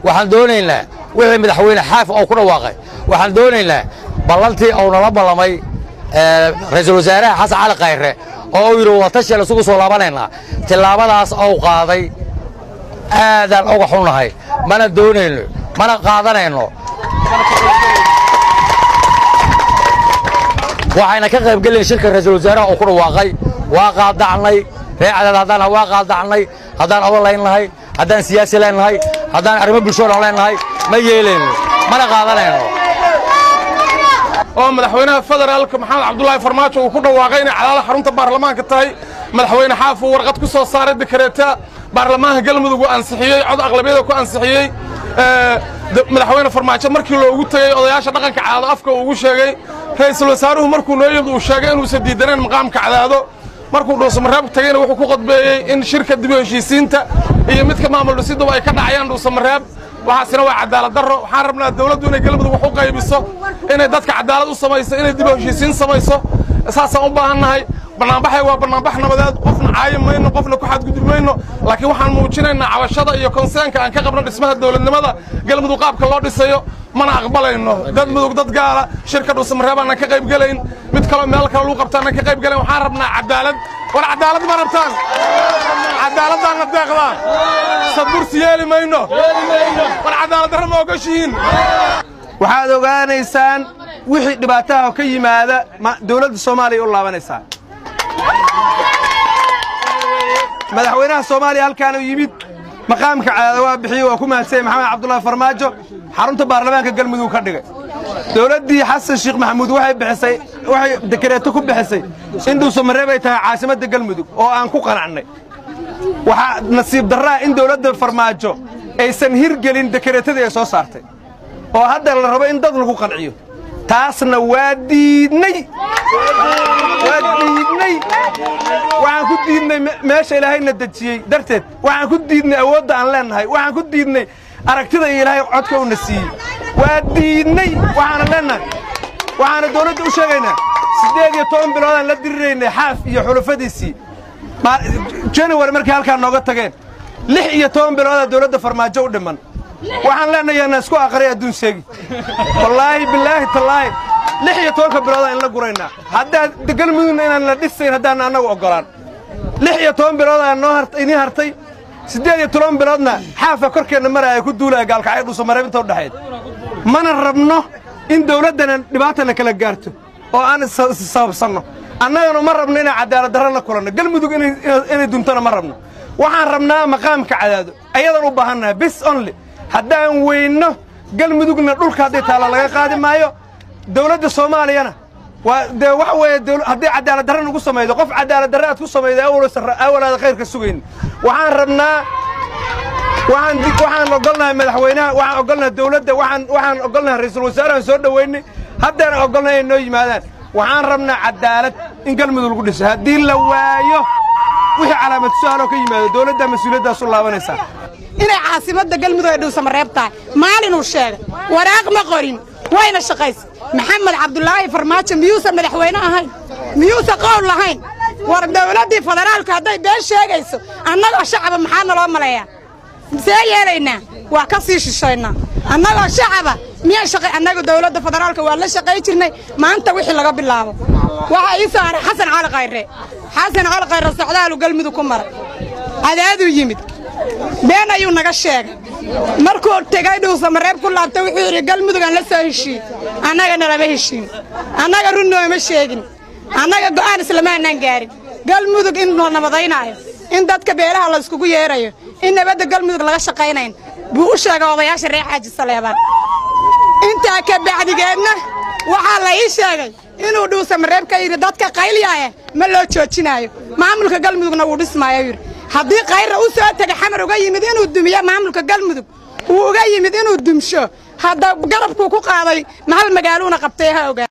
waxaan doonaynaa wixii madaxweyne xaaf oo ku dhawaaqay waxaan doonaynaa ballantii uu nala ballamay ra'iisul wasaaraha xasan cali khayre oo uu yidhi watashiel isugu soo laabanaynaa tillaabadaas ou qaaday aadaan uga xunnahay mana doonayno mana qaadanayno waxayna ka qayb gelin shirka ra'iisul wasaaraha uu ku dhawaaqay waa qaadacnay ree cadaad haddaan waa qaadacnay haddaan odan laynnahay haddaan siyaasi leennahay haddaan arrimo bulshoodan leennahay ma yeelayno mana qaadanayno oo madaxweynaha federaalka maxamed cabdulaahi farmaajo uu ku dhawaaqay inay cadaala xarunta baarlamaanka tahay madaxweyne xaaf uu warqad ku soo saaray dekareeta baarlamaanka galmudug uu ansixiyey cod aqlabiyada ku ansixiyey madaxweyne farmaajo markii loogu tegey odayaasha dhaqanka cadaado afka uu ugu sheegay ra'iisul wasaaruhu markuu noo yimid uu sheegay inuusan diidanayn maqaamka cadaado markuu dhuusamareeb tegeyna wuxuu ku qodbeeyey in shirka dib u heshiisiinta iyo midka maamul dhisiduba ay ka dhacayaan dhuusamareeb waxaasina waa cadaalad darro waxaan rabnaa dawladdu inay galmudug wax u qaybiso inay dadka cadaalad u samayso inay dib u heshiisiin samayso saasaan u baahannahay bannaanbaxay waa bannaanbax nabadeed qofna caayi mayno qofna ku xadgudbi mayno laakiin waxaan muujinaynaa cabashada iyo konseenka aan ka qabno dhismaha dawladnimada galmudug qaabka loo dhisayo mana aqbalayno dad mudug dad gaala shirka dhuusamareeb aanan ka qayb gelayn mid kaloo meel kale lagu qabta aanan ka qayb gelayn waxaan rabnaa cadaalad war cadaalad ma rabtaan cadaaladdaanna deeqdaa sadbursi yeeli mayno war cadaalad darro ma ogashihiin waxaad ogaanaysaan wixii dhibaataha ka yimaada dawladda soomaaliya u laabanaysaa madaxweynaha soomaaliya halkaanuu yimid maqaamka cadaada waa bixiyey waa ku mahadsanyay maxamed cabdulaahi farmaajo xarunta baarlamaanka galmudug ka dhigay dawladdii xasan sheekh maxamuud waxay bixisay waxay dekareeto ku bixisay in dhuusamareeb ay tahay caasimadda galmudug oo aan ku qanacnay waxaa nasiib darraa in dawladda farmaajo aysan hirgelin dekareetadii ay soo saartay oo hadda la rabo in dad lagu qanciyo taasna waa diidnay waa diidnay waxaan ku diidnay meesha ilaahayna dejiyey darteed waxaan ku diidnay awoodda aan leennahay waxaan ku diidnay aragtida iyo ilaahay codka uuna siiyey waa diidnay waxaana leennahay waxaana dawladda u sheegaynaa siddeed iyo toban biloodaan la diriraynay xaaf iyo xulafadiisii januwari markay halkaa nooga tageen lix iyo toban biloodaa dawladda farmaajo u dhimman waxaan leenahay yaana isku aqriya adduun sheegi wallaahi bilaahi tallaahi lix iyo tobanka biloodaa in la guraynaa haddaad galmudugna inaan la dhisayn haddaan annagu oggolaan lix iyo toban biloodaa noo idiin hartay siddeed iyo toban biloodna xaafa korkeenna maraya ku duulaya gaalkacyo dhuusamareeb inta udhexayd mana rabno in dawladdana dhibaatana kala gaarto oo aan issababsanno annagana ma rabno inaan cadaalad darro la kulanno galmudug inay duntona ma rabno waxaan rabnaa maqaamka cadaado ayadaan u baahannahay bis only haddaan weynno galmudugna dhulka hadday taalla laga qaadi maayo dawladda soomaaliyana waa dee waxa weeye haddii cadaalad darra nagu samaydo qof cadaalad darre aad ku samaydo awalaada khayrka sugayn waxaan rabnaa waxaan waxaan ogolnahay madaxweynaha waxaan ogolnahay dawladda waxaan waxaan ogolnahay ra'iisul wasaarahan soo dhoweynay haddaan ogolnahay inay noo yimaadaan waxaan rabnaa cadaalad in galmudug lagu dhiso haddii la waayo wixii calaamad su-aaloo ka yimaado dawladdaa mas-uuliyaddaas u laabanaysaa inay caasimadda galmudug ay dhuusamareeb tahay maalinuu sheegay waraaq ma qorin wayna shaqaysa maxamed cabdulaahi farmaajo miyuusan madaxweyne ahayn miyuusan qowl lahayn war dawladdii federaalku hadday been sheegayso annagoo shacaba maxaa naloo maleeyaa see yeelaynaa waa ka sii shishaynaa annagoo shacaba miyaan shaqay annaga dawladda federaalka waa la shaqay jirnay maanta wixii laga bilaabo waxaa ii soo haray xasan cali khayre xasan cali khayre socdaalu galmudug ku maray cadaaduu yimid been ayuu naga sheegay markuu tegay dhuusamareeb ku laabtay wuxuu yidhi galmudug aan la soo heshiin annagana lama heshiin annaga run nooma sheegin annaga go'aan islamaanaan gaarin galmudug in la nabadaynaayo in dadka beelaha la iskugu yeerayo in nabadda galmudug laga shaqaynayn buu u sheegay odayaasha reer xaaji saleebaan intaa ka bacdigeedna waxaa la ii sheegay inuu dhuusamareeb ka yidhi dadka qaylyaaya ma loo joojinaayo maamulka galmudugna wuu dhismaayo yidhi haddii kayrra u soo tegay xamar uga yimid inuu dumiyo maamulka galmudug uu uga yimid inuu dumsho hadda garabkuu ku qaaday mahal magaaluuna qabtay ha ogaa